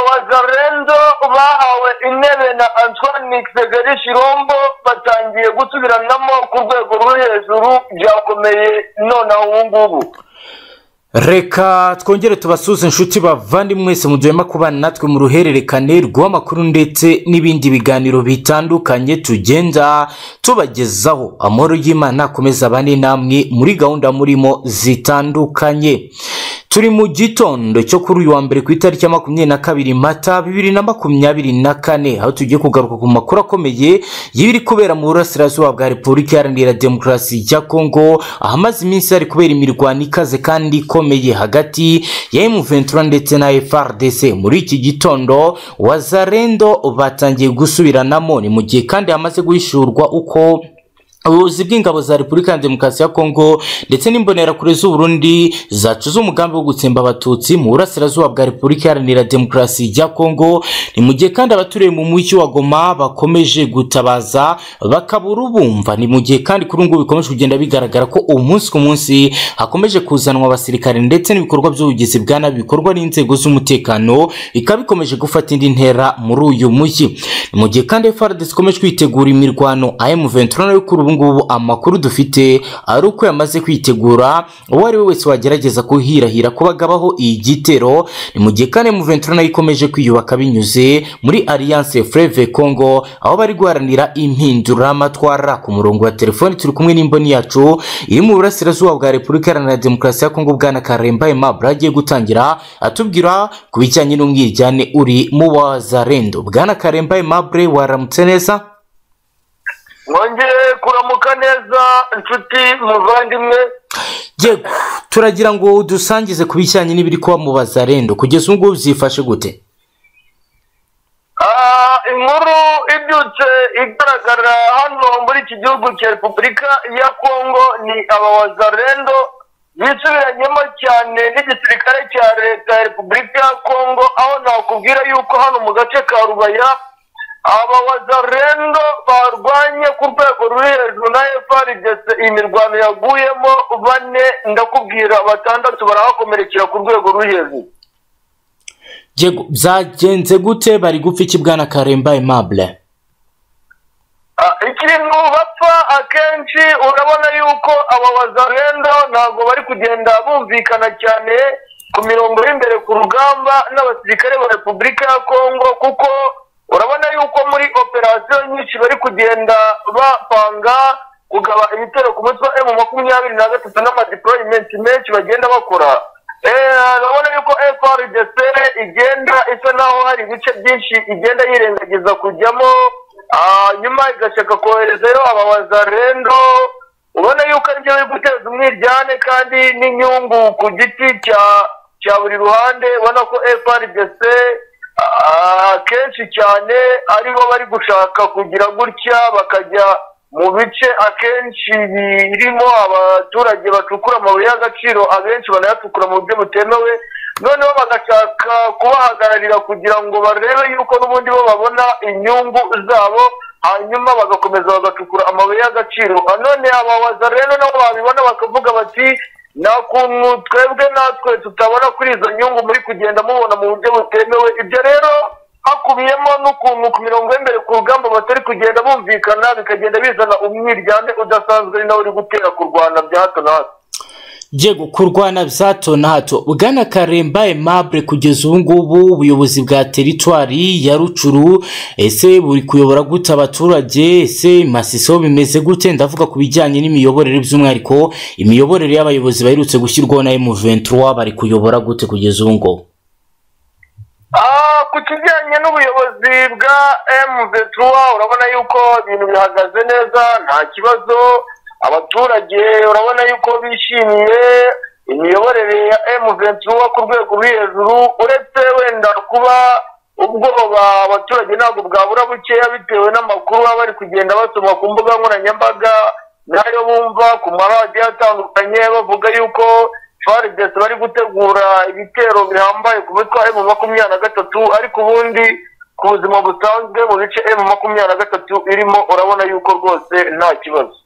Lorenzo bahawe intebe na Antoine Segeri Shirombo batangiye gusubiranamo ku rwego rwo hejuru byakomeye nonaha ubu ngubu reka twongere tubasuze inshuti bavandimwe mwese mujyema kuba natwe mu ruhererekane rw'amakuru ndetse n'ibindi biganiro bitandukanye tugenda tubagezaho amahoro y'imana akomeza abane namwe muri gahunda murimo zitandukanye turi mu gitondo cyo kuri uyu wa mbere ku itariki ya makumyabiri na kabiri mata bibiri na makumyabiri na kane aho tugiye kugaruka ku makuru akomeye y'ibiri kubera mu burasirazuba bwa repubulika iharanira demokarasi ya kongo ahamaze iminsi hari kubera imirwano ikaze kandi ikomeye hagati ya emuventura ndetse na frdc muri iki gitondo wazarendo batangiye gusubiranamo ni mu gihe kandi hamaze guhishurwa uko ubuyobozi bw'ingabo za repubulika ya demokarasi ya kongo ndetse n'imbonerakure z'uburundi zacuze umugambi wo gutsemba abatutsi mu burasirazuba bwa repubulika iharanira demokarasi ya kongo ni mu gihe kandi abaturiye mu mujyi wa goma bakomeje gutabaza bakabura ubumva ni mu gihe kandi kuri ubu ngubu bikomeje kugenda bigaragara ko umunsi ku munsi hakomeje kuzanwa abasirikare ndetse n'ibikorwa by'ubugizi bwa nabi bikorwa n'inzego z'umutekano bikaba bikomeje gufata indi ntera muri uyu mujyi ni mu gihe kandi frdc ikomeje kwitegura imirwano am23 nayo kuri ubu ngubu amakuru dufite ari uko yamaze kwitegura uwo ari we wese wagerageza kuhirahira ko bagabaho igitero ni mu gihe kandi M23 nayo ikomeje kwiyubaka binyuze muri Alliance Fleuve Congo aho bari guharanira impinduramatwara ku murongo wa telefoni turi kumwe n'imboni yacu iri mu burasirazuba bwa Repubulika Iharanira Demokarasi ya Kongo bwana Karemba Aimable agiye gutangira atubwira ku bijyanye n'umwiryane uri mu wazarendo bwana Karemba Aimable waramutse neza mwongeye kuramuka neza inshuti muvandimwe yego turagira ngo udusangize ku bijyanye n'ibiri kuba mu bazarendo kugeza ubu ngubu byifashe gute Ah, inkuru ibyutse igaragara hano muri iki gihugu cya repubulika ya kongo ni aba wazarendo bisubiranyemo cyane n'igisirikare cya leta ya repubulika ya kongo aho nakubwira yuko hano mu gace ka rubaya aba wazarendo barwanye ku rwego ruri hejuru na frdc iyi mirwano yaguyemo bane ndakubwira batandatu barahakomerekera ku rwego ruri hejuru yego byagenze gute bari gupfa iki bwana karemba aimable Ah, ikintu bapfa akenshi urabona yuko aba bazarendo ntabwo bari kugenda bumvikana cyane ku mirongo y'imbere ku rugamba n'abasirikare ba repubulika ya kongo kuko urabona yuko muri operasiyo nyinshi bari kugenda bapanga kugaba ibitero ku mutwe wa emu makumyabiri na gatatu n'amadiporoyimenti menshi bagenda bakora Eh, urabona yuko frdc igenda isa naho hari ibice byinshi igenda yirengagiza kujyamo ah, nyuma igashaka koherezayo abawazarendo ubona yuko aribyo biri guteza umwiryane kandi n'inyungu ku giti cya cya buri ruhande ubona ko frdc ah, kenshi cyane aribo bari gushaka kugira gutya bakajya mu bice akenshi birimo abaturage bacukura amabuye y'agaciro abenshi banayacukura mu buryo butemewe noneho bagashaka kubahagararira kugira ngo barebe yuko n'ubundi bo babona inyungu zabo hanyuma bagakomeza bagacukura amabuye y'agaciro Ah, none abawaza rero nabo babibona bakavuga bati nta kuntu twebwe natwe tutabona kuri izo nyungu muri kugenda mubona mu buryo butemewe ibyo rero hakubiyemo n'ukuntu ku mirongo y'imbere ku rugamba batari kugenda bumvikana bikagenda bizana umwiryane udasanzwe ari nawe uri gutera kurwana bya hato na hato yego kurwana bya hato na hato bwana karemba aimable kugeza ubu ngubu ubuyobozi bwa teritwari ya rucuru ese buri kuyobora gute abaturage ese masiso bimeze gute ndavuga ku bijyanye n'imiyoborere by'umwihariko imiyoborere y'abayobozi baherutse gushyirwaho na m23 bari kuyobora gute kugeza ubu ngubu Ah, ku kijyanye n'ubuyobozi bwa M23 urabona yuko ibintu bihagaze neza nta kibazo abaturage urabona yuko bishimiye imiyoborere ya M23 ku rwego ruri hejuru uretse wenda kuba ubwoba abaturage ntabwo bwabura bukeya bitewe n'amakuru baba bari kugenda basoma ku mbuga nkoranyambaga n'ayo bumva ku maradiyo atandukanye bavuga yuko frdc bari gutegura ibitero bihambaye ku mitwe emu makumyabiri na gatatu ariko ubundi ku buzima busanzwe mu bice emu makumyabiri na gatatu irimo urabona yuko rwose nta kibazo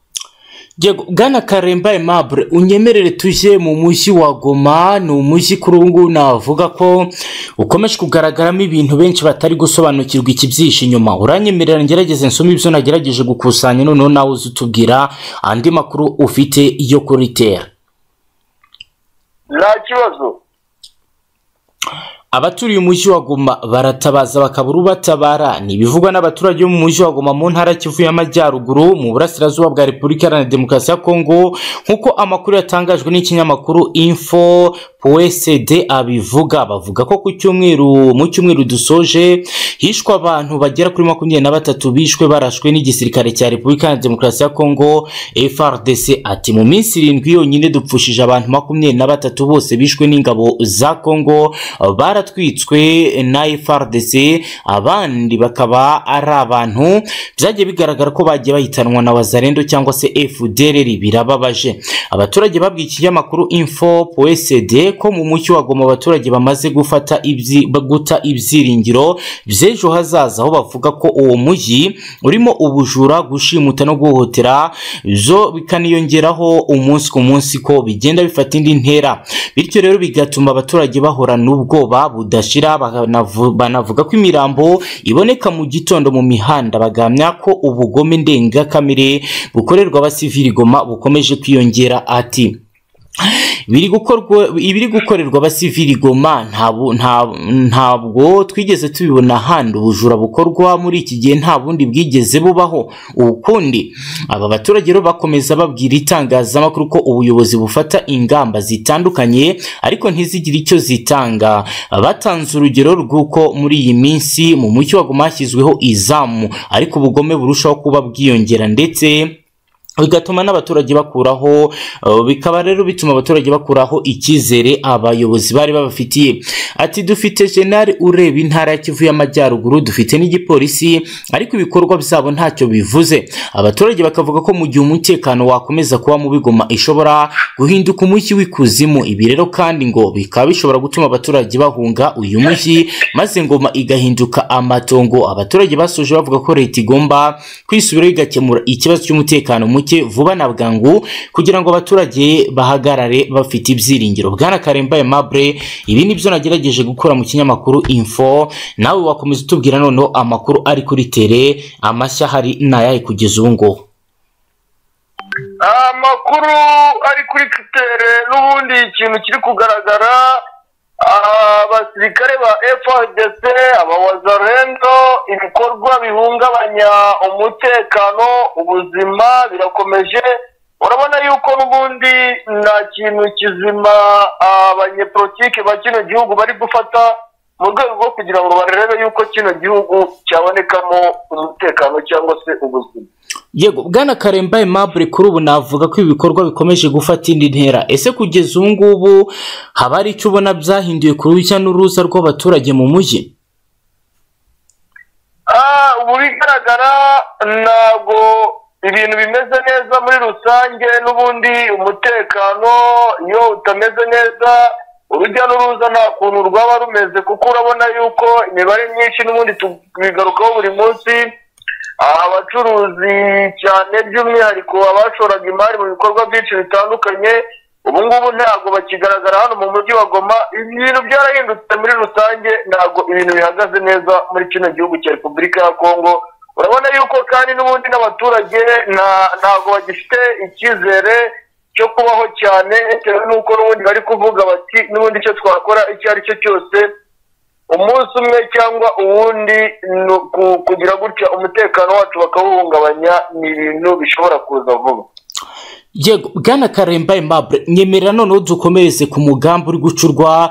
Yego, bwana karemba aimable unyemerere tujye mu mujyi wa goma ni umujyi kuri ubu ngubu navuga ko ukomeje kugaragaramo ibintu benshi batari gusobanukirwa ikibyihishe inyuma uranyemerera ngerageze nsome ibyo nagerageje gukusanya noneho nawe uze utubwira andi makuru ufite yo kuritera nta kibazo abaturiye umujyi wa goma baratabaza bakabura ubatabara ni ibivugwa n'abaturage bo mu mujyi wa goma mu ntara kivu y'amajyaruguru mu burasirazuba bwa repubulika iharanira demokarasi ya kongo nk'uko amakuru yatangajwe n'ikinyamakuru info pwsd abivuga bavuga ko ku cyumweru mu cyumweru dusoje hishwe abantu bagera kuri makumyabiri na batatu bishwe barashwe n'igisirikare cya repubulika iharanira demokarasi ya kongo frdc ati mu minsi irindwi yonyine dupfushije abantu makumyabiri na batatu bose bishwe n'ingabo za kongo bara baratwitswe na FRDC abandi bakaba ari abantu byagiye bigaragara ko bagiye bahitanwa na wazarendo cyangwa se FDLR birababaje abaturage babwiye ikinyamakuru info PSD ko mu mucyo wagoma abaturage bamaze gufata ibyi guta ibyiringiro by'ejo hazaza aho bavuga ko uwo mujyi urimo ubujura gushimuta no guhohotera zo bikaniyongeraho umunsi ku munsi ko bigenda bifata indi ntera bityo rero bigatuma abaturage bahora n'ubwoba budashira bakanavu- banavuga ko imirambo iboneka mu gitondo mu mihanda bagamya ko ubugome ndengakamere bukorerwa abasivili goma bukomeje kwiyongera ati biri gukorwa ibiri gukorerwa abasivili goma ntabu- nta- ntabwo twigeze tubibona ahandi ubujura bukorwa muri iki gihe nta bundi bwigeze bubaho ukundi aba baturage rero bakomeza babwira itangazamakuru ko ubuyobozi bufata ingamba zitandukanye ariko ntizigire icyo zitanga batanze urugero rw'uko muri iyi minsi mu mucyo wagoma hashyizweho izamu ariko ubugome burushaho kuba bwiyongera ndetse bigatuma n'abaturage bakuraho eh, bikaba rero bituma abaturage bakuraho icyizere abayobozi bari babafitiye ati dufite jenali ureba intara ya kivu y'amajyaruguru dufite n'igipolisi ariko ibikorwa byabo ntacyo bivuze abaturage bakavuga ko mu gihe umutekano wakomeza kuba mu bigoma ishobora guhinduka umujyi w'ikuzimu ibi rero kandi ngo bikaba bishobora gutuma abaturage bahunga uyu mujyi maze ngoma igahinduka amatongo abaturage basoje bavuga ko leta igomba kwisubiraho igakemura ikibazo cy'umutekano muke vuba na bwangu kugira ngo abaturage bahagarare bafite ibyiringiro bwana karembaye mabure ibi ni byo nagerageje gukura mu kinyamakuru info nawe wakomeza utubwira noneho amakuru ari kuri tere amashya hari ni ayahe kugeza ubu ngubu amakuru ari kuri kitere n'ubundi ikintu kiri kugaragara abasirikare ba FRDC abawazarendo ibikorwa bihungabanya umutekano ubuzima birakomeje urabona yuko n'ubundi nta kintu kizima abanyepolitike ba kino gihugu bari gufata mu rwego rwo kugira ngo barebe yuko kino gihugu cyabonekamo umutekano cyangwa se ubuzima yego bwana karemba aimable kuri ubu navuga ko ibi bikorwa bikomeje gufata indi ntera ese kugeza ubu ngubu haba hari icyo ubona byahinduye ku rujya n'uruza rw'abaturage mu mujyi Ah, ubu bigaragara ntabwo ibintu bimeze neza muri rusange n'ubundi umutekano iyo utameze neza urujya n'uruza nta kuntu rwaba rumeze kuko urabona yuko imibare myinshi n'ubundi tubigarukaho buri munsi Ah, abacuruzi cyane by'umwihariko abashoraga imari mu bikorwa byinshi bitandukanye ubu ngubu ntabwo bakigaragara hano mu mujyi wa goma ibintu byarahindutse muri rusange ntabwo ibintu bihagaze neza muri kino gihugu cya repubulika ya kongo urabona yuko kandi n'ubundi n'abaturage nta- ntabwo bagifite icyizere cyo kubaho cyane bitewe n'uko n'ubundi bari kuvuga bati n'ubundi icyo twakora icyo ari cyo cyose umunsi umwe cyangwa uwundi ni uku- kugira gutya umutekano wacu bakawuhungabanya ni ibintu bishobora kuza vuba yego bwana karemba aimable nyemerera noneho dukomereze ku mugamba uri gucurwa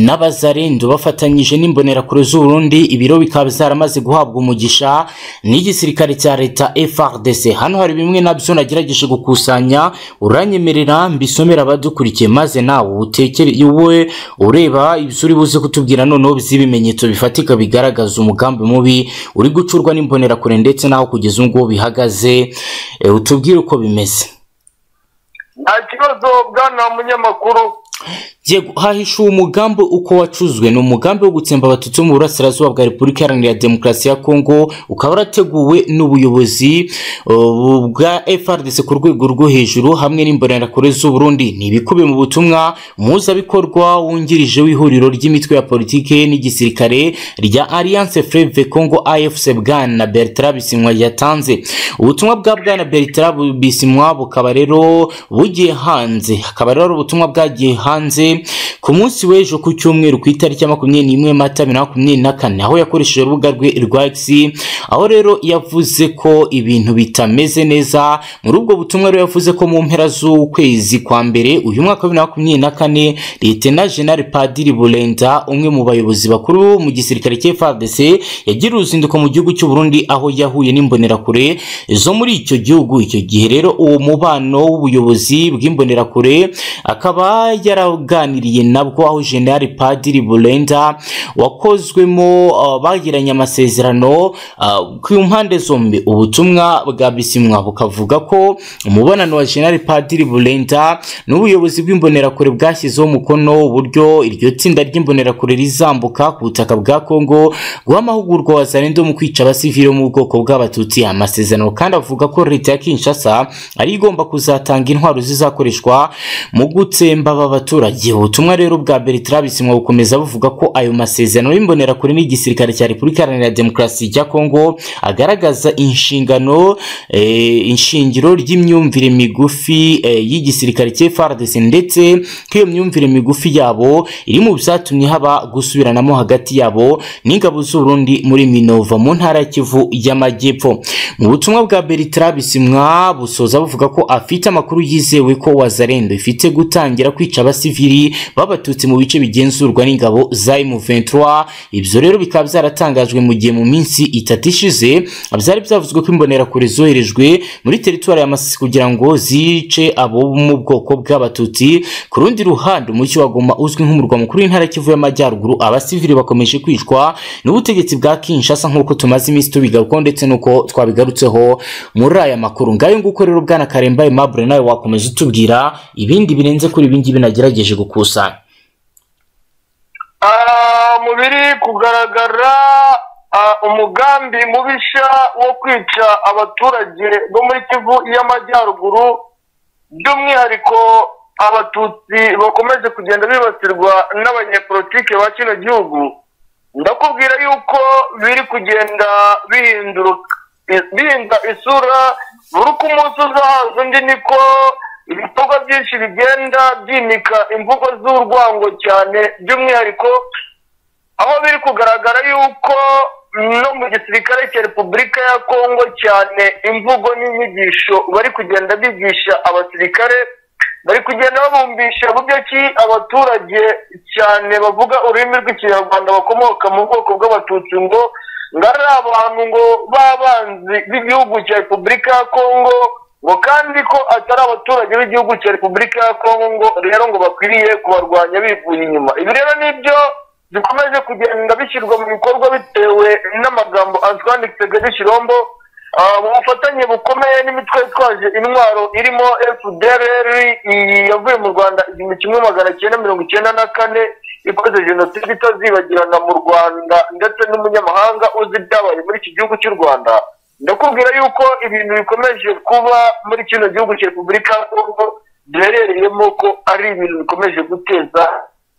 n'abazarendo bafatanyije n'imbonerakure z'uburundi ibiro bikaba zaramaze guhabwa umugisha n'igisirikare cya leta frdc hano hari bimwe nabyo nagerageje gukusanya uranyemerera mbisomera abadukurikiye maze nawe utekere wowe ureba ibyo uri buze kutubwira noneho by'ibimenyetso bifatika bigaragaza umugambi mubi uri gucurwa n'imbonerakure ndetse n'aho kugeza ubu ngubu bihagaze Eh, utubwire uko bimeze nta kibazo bwana munyamakuru yego hahishuwe umugambi uko wacuzwe ni umugambi wo gutsemba abatutsi bo mu burasirazuba bwa repubulika iharanira demokarasi ya kongo ukaba warateguwe n'ubuyobozi uh, bwa frdc ku rwego rwo hejuru hamwe n'imbonerakure z'uburundi ni ibikubiye mu butumwa mpuzabikorwa wungirije w'ihuriro ry'imitwe ya politiki n'igisirikare rya alliance fleve congo afc bwana bertrand bisimwa yatanze ubutumwa bwa bwana bertrand bisimwa bukaba rero bugiye hanze hakaba rero ari ubutumwa bwagiye hanze ku munsi w'ejo ku cyumweru ku itariki ya makumyabiri n'imwe mata bibiri na makumyabiri na kane aho yakoresheje urubuga rwe rwa x aho rero yavuze ko ibintu bitameze neza muri ubwo butumwa rero yavuze ko mu mpera z'ukwezi kwa mbere uyu mwaka wa bibiri na makumyabiri na kane leta jenali padiri burenda umwe mu bayobozi bakuru mu gisirikare cy'FARDC yagiriye uruzinduko mu gihugu cy'u Burundi aho yahuye n'imbonerakure zo muri icyo gihugu icyo gihe rero uwo mubano w'ubuyobozi bw'imbonerakure akaba yaraganiriye nabwo aho General Padiri Bulenda wakozwemo uh, bagiranye amasezerano uh, ku mpande zombi ubutumwa bwa Bisimwa bukavuga ko umubonano wa General Padiri Bulenda n'ubuyobozi bw'imbonerakure bwashyizeho umukono uburyo iryo tsinda ry'imbonerakure rizambuka ku butaka bwa Kongo guha amahugurwa wazarendo mu kwica abasivili bo mu bwoko bw'abatutsi amasezerano kandi avuga ko leta ya Kinshasa ari igomba kuzatanga intwaro zizakoreshwa mu gutsemba aba baturage ubutumwa rero bwa Bertrand Bisimwa bukomeza buvuga ko ayo masezerano y'imbonerakure n'igisirikare cya Repubulika Iharanira Demokarasi ya Kongo agaragaza inshingano eh, inshingiro ry'imyumvire migufi eh, y'igisirikare cya FARDC ndetse ko iyo myumvire migufi yabo iri mu byatumye haba gusubiranamo hagati yabo n'ingabo z'urundi muri minova mu ntara ya kivu y'amajyepfo mu butumwa bwa bertrand bisimwa busoza buvuga ko afite amakuru yizewe ko wazarendo ifite gutangira kwica abasivili b'abatutsi mu bice bigenzurwa n'ingabo za m23 ibyo rero bikaba byaratangajwe mu gihe mu minsi itatu ishize byari byavuzwe ko imbonerakure zoherejwe muri teritwari ya masisi kugira ngo zice abo mu bwoko bw'abatutsi ku rundi ruhande umujyi wa goma uzwi nk'umurwa mukuru w'intara kivu y'amajyaruguru abasivili bakomeje kwicwa n'ubutegetsi bwa Kinshasa nk'uko tumaze iminsi tubigarukaho ndetse n'uko twabigarutseho muri aya makuru ngayo nguko rero bwana Karemba Aimable nawe wakomeza utubwira ibindi birenze kuri ibi ngibi nagerageje gukusanya Ah, mu biri kugaragara ah, umugambi mubisha wo kwica abaturage bo muri kivu y'amajyaruguru by'umwihariko abatutsi bakomeje kugenda bibasirwa n'abanyepolitike ba kino gihugu ndakubwira yuko biri kugenda bihinduruka bihinda isura buri uko umunsi uzahaza undi niko ibikorwa byinshi bigenda byimika imvugo z'urwango cyane by'umwihariko aho biri kugaragara yuko no mu gisirikare cya repubulika ya kongo cyane imvugo n'inyigisho bari kugenda bigisha abasirikare bari kugenda babumbisha buryo ki abaturage cyane bavuga ururimi rw'ikinyarwanda bakomoka mu bwoko bw'abatutsi ngo ngo ari abantu ngo b'abanzi b'igihugu cya repubulika ya kongo ngo kandi ko atari abaturage b'igihugu cya repubulika ya kongo ngo rero ngo bakwiriye kubarwanya bivuye inyuma ibi rero nibyo bikomeje kugenda bishyirwa mu bikorwa bitewe n'amagambo antoine kagari shirombo mu bufatanye bukomeye n'imitwe yitwaje intwaro irimo fdr yavuye mu rwanda igihumbi kimwe magana cyenda mirongo icyenda na kane ikoze jenoside itazibagirana mu rwanda ndetse n'umunyamahanga uzi ibyabaye muri iki gihugu cy'u rwanda ndakubwira yuko ibintu bikomeje kuba muri kino gihugu cya repubulika ya kongo duherereyemo ko ari ibintu bikomeje guteza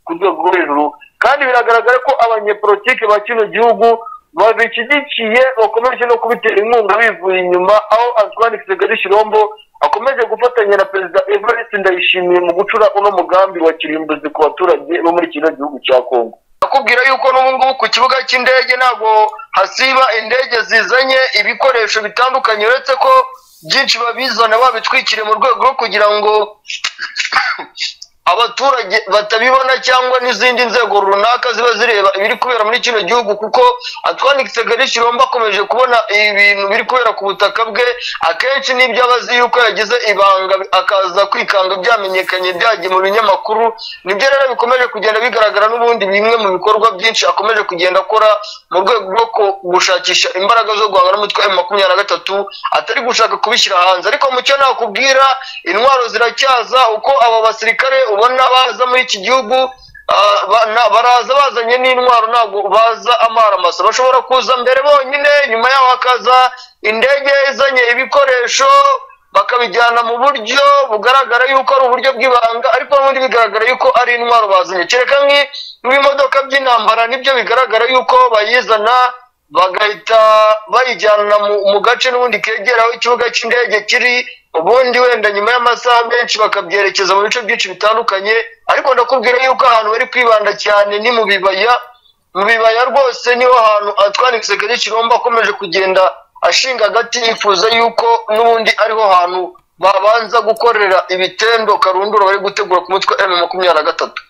ku rwego rwo hejuru kandi biragaragara ko abanyepolitike ba kino gihugu babishyigikiye bakomeje no kubitera inkunga bivuye inyuma aho antoine kigali shirombo akomeje gufatanya na perezida evariste ndayishimiye mu gucura uno mugambi wa kirimbuzi ku baturage bo muri kino gihugu cya kongo akubwira yuko n'ubu ngubu ku kibuga cy'indege ntabwo hasiba indege zizanye ibikoresho bitandukanye uretse ko byinshi babizana babitwikiriye mu rwego rwo kugira ngo abaturage batabibona cyangwa n'izindi nzego runaka ziba zireba ibiri kubera muri kino gihugu kuko atwanditse gari shiromba akomeje kubona ibintu biri kubera ku butaka bwe akenshi n'ibyo aba azi yuko yagize ibanga akaza kwikanga byamenyekanye byagiye mu binyamakuru nibyo rero bikomeje kugenda bigaragara n'ubundi bimwe mu bikorwa byinshi akomeje kugenda akora mu rwego rwo gushakisha imbaraga zo guhangana n'umutwe wa makumyabiri na gatatu atari gushaka kubishyira hanze ariko mu cyo nakubwira intwaro ziracyaza uko aba basirikare ubona n'abaza muri iki gihugu ah, ba- na- baraza bazanye n'intwaro ntabwo baza amaramasa bashobora kuza mbere bonyine nyuma yaho hakaza indege izanye ibikoresho bakabijyana mu buryo bugaragara yuko ari uburyo bw'ibanga ariko n'ubundi bigaragara yuko ari intwaro bazanye kereka nk'i- nk'ibimodoka by'intambara nibyo bigaragara yuko bayizana bagahita bayijyana mu, mu gace n'ubundi kegera aho ikibuga cy'indege kiri ubundi wenda nyuma y'amasaha menshi bakabyerekeza mu bice byinshi bitandukanye ariko ndakubwira yuko ahantu bari kwibanda cyane ni mu bibaya mu bibaya rwose niho hantu Antoine Tshisekedi Chilombo akomeje kugenda ashinga agati yifuza yuko n'ubundi ariho hantu babanza gukorera ibitendo karundura bari gutegura ku mutwe wa M makumyabiri na gatatu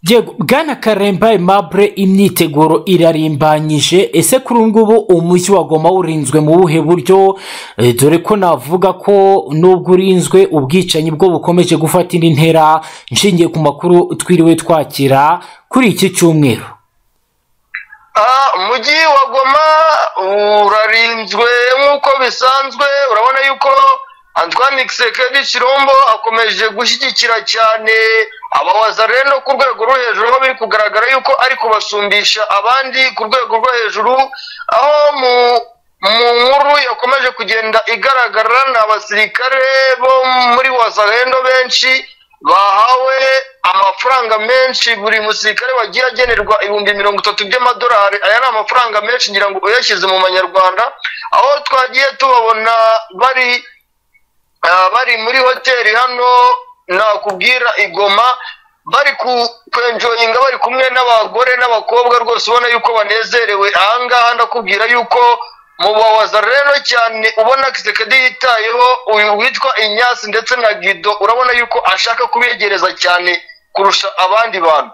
Yego bwana karemba Aimable imyiteguro irarimbanyije ese kuri ubu ngubu umujyi wa Goma urinzwe mu buhe buryo Eh, dore ko navuga ko nubwo urinzwe ubwicanyi bwo bukomeje gufata indi ntera nshingiye ku makuru twiriwe twakira kuri iki cyumweru Ah, umujyi wa goma urarinzwe nk'uko bisanzwe urabona yuko Antoine Tshisekedi Chilombo akomeje gushyigikira cyane abawazareno ku rwego rwo hejuru aho biri kugaragara yuko ari kubasumbisha abandi ku rwego rwo hejuru aho mu mu nkuru yakomeje kugenda igaragara ni abasirikare bo muri wazarendo benshi bahawe amafaranga menshi buri musirikare wagiye agenerwa ibihumbi mirongo itatu by'amadolari aya ni amafaranga menshi ngira ngo uyashyize mu manyarwanda aho twagiye tubabona bari ah, bari muri hoteli hano nakubwira igoma bari ku- kwenjoyinga bari kumwe n'abagore n'abakobwa rwose ubona yuko banezerewe ahangaha ndakubwira yuko mu bawaza rero cyane ubona kisekedi yitayeho uyu witwa inyasi ndetse na gido urabona yuko ashaka kubegereza cyane kurusha abandi bantu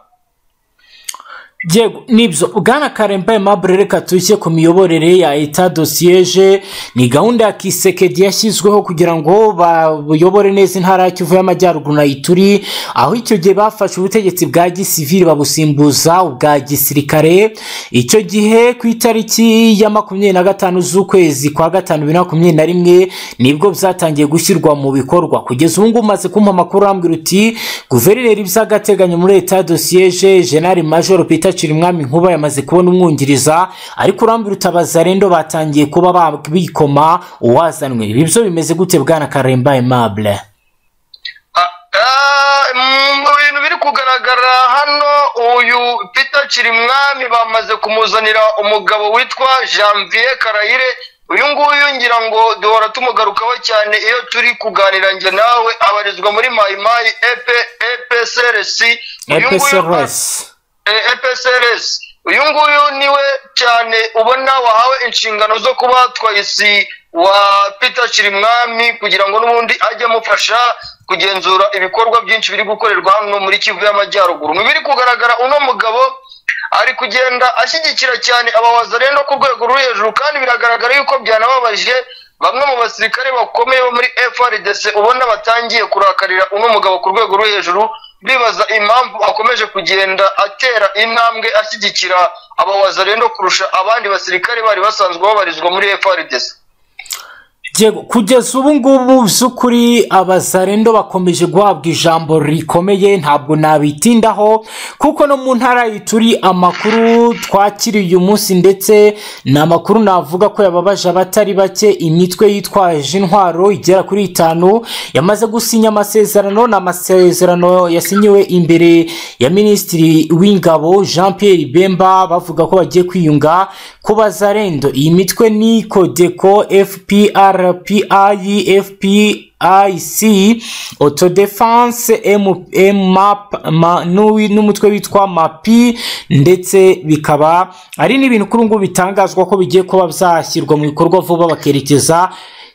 Yego nibyo bwana karemba Aimable reka tujye ku miyoborere ya eta dosiyeje ni gahunda ya kisekedi yashyizweho kugira ngo bayobore neza intara ya kivu y'amajyaruguru na ituri aho icyo gihe bafashe ubutegetsi bwa gisivili babusimbuza ubwa gisirikare icyo gihe ku itariki ya makumyabiri na gatanu z'ukwezi kwa gatanu bibiri na makumyabiri na rimwe nibwo byatangiye gushyirwa mu bikorwa kugeza ubu ngubu umaze kumpa amakuru arambwira uti guverineri by'agateganyo muri leta dosiyeje jenali majoro peter cirimwami nkuba yamaze kubona umwungiriza ariko urambwira utabaza rendo batangiye kuba ba- bikoma uwazanwe ibi byo bimeze gute bwana karemba aimable Ah, ah, mu bintu biri kugaragara hano uyu peter kirimwami bamaze kumuzanira umugabo witwa janvier karayire uyu nguyu ngira ngo duhora tumugarukaho cyane iyo turi kuganira njye nawe abarizwa muri mayimayi epsrs uyu nguyu epsrs eh, FSRS uyu nguyu niwe cyane ubona wahawe inshingano zo kuba twayisi wa Peter Kirimwami kugira ngo n'ubundi ajye amufasha kugenzura ibikorwa byinshi biri gukorerwa hano muri Kivu y'Amajyaruguru mu biri kugaragara uno mugabo ari kugenda ashyigikira cyane abawazarendo ku rwego ruri hejuru kandi biragaragara yuko byanababaje bamwe mu basirikare bakomeye bo muri FRDC ubona batangiye kurakarira uno mugabo ku rwego rwo hejuru bibaza impamvu akomeje kugenda atera intambwe ashyigikira abawazarendo kurusha abandi basirikare bari basanzwe babarizwa muri FRDC Diego, kugeza ubu ngubu by'ukuri abazarendo bakomeje guhabwa ijambo rikomeye ntabwo nabitindaho kuko no mu ntara turi amakuru twakiriye uyu munsi ndetse ni amakuru navuga ko yababaje abatari bake imitwe yitwaje intwaro igera kuri itanu yamaze gusinya amasezerano ni amasezerano yasinyiwe imbere ya minisitiri w'ingabo jean pierre bemba bavuga ko bagiye kwiyunga ku bazarendo iyi mitwe ni kodeko fprpi fp IC Autodefense M- MAP ma- n'uwi- n'umutwe witwa MAPI ndetse bikaba ari n'ibintu kuri ubu ngubu bitangazwa ko bigiye kuba byashyirwa mu bikorwa vuba bakerekeza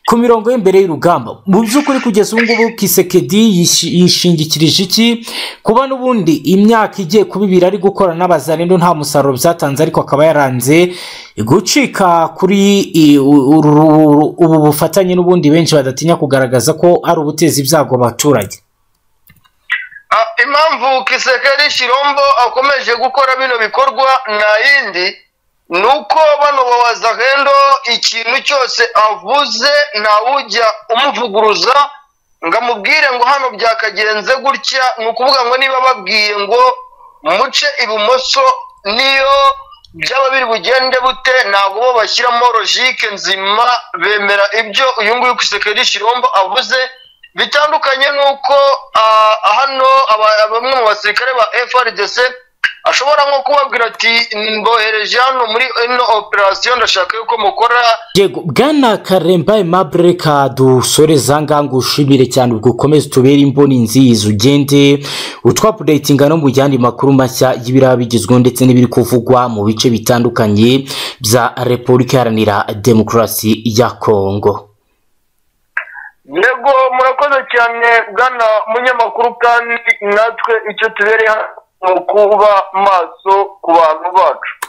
ku mirongo y'imbere y'urugamba mu by'ukuri kugeza ubu ngubu kisekedi yishi- yishingikirije iki kuba n'ubundi imyaka igiye kuba ibiri ari gukora n'abazarendo nta musaruro byatanze ariko akaba yaranze gucika kuri i- u- uru- uru- ubu bufatanye n'ubundi benshi badatinya kugaragaza ko ari ubutezi ibyago abaturage Ah, impamvu kisekeri shirombo akomeje gukora bino bikorwa nta yindi ni uko bano bawazahendo ikintu cyose avuze ntawujya umuvuguruza ngamubwire ngo hano byakagenze gutya ni ukuvuga ngo niba babwiye ngo muce ibumoso niyo byaba biri bugende bute ntabwo bo bashyiramo logike nzima bemera ibyo uyu nguyu ku sekireri shirombo avuze bitandukanye n'uko ah, hano aba- bamwe mu basirikare ba frdc ashobora nko kubabwira ati mbohereje hano muri ino operasiyo ndashaka yuko mukora yego bwana karemba aimable reka dusoreza ngaha ngo ushimire cyane ubwo ukomeze tubere imboni nziza ugende utwapudetinga no mu yandi makuru mashya y'ibiraba bigezweho ndetse n'ibiri kuvugwa mu bice bitandukanye bya repubulika iharanira demokarasi ya kongo yego murakoze cyane bwana munyamakuru kandi natwe icyo tubereye hano ni ukuba maso ku bantu bacu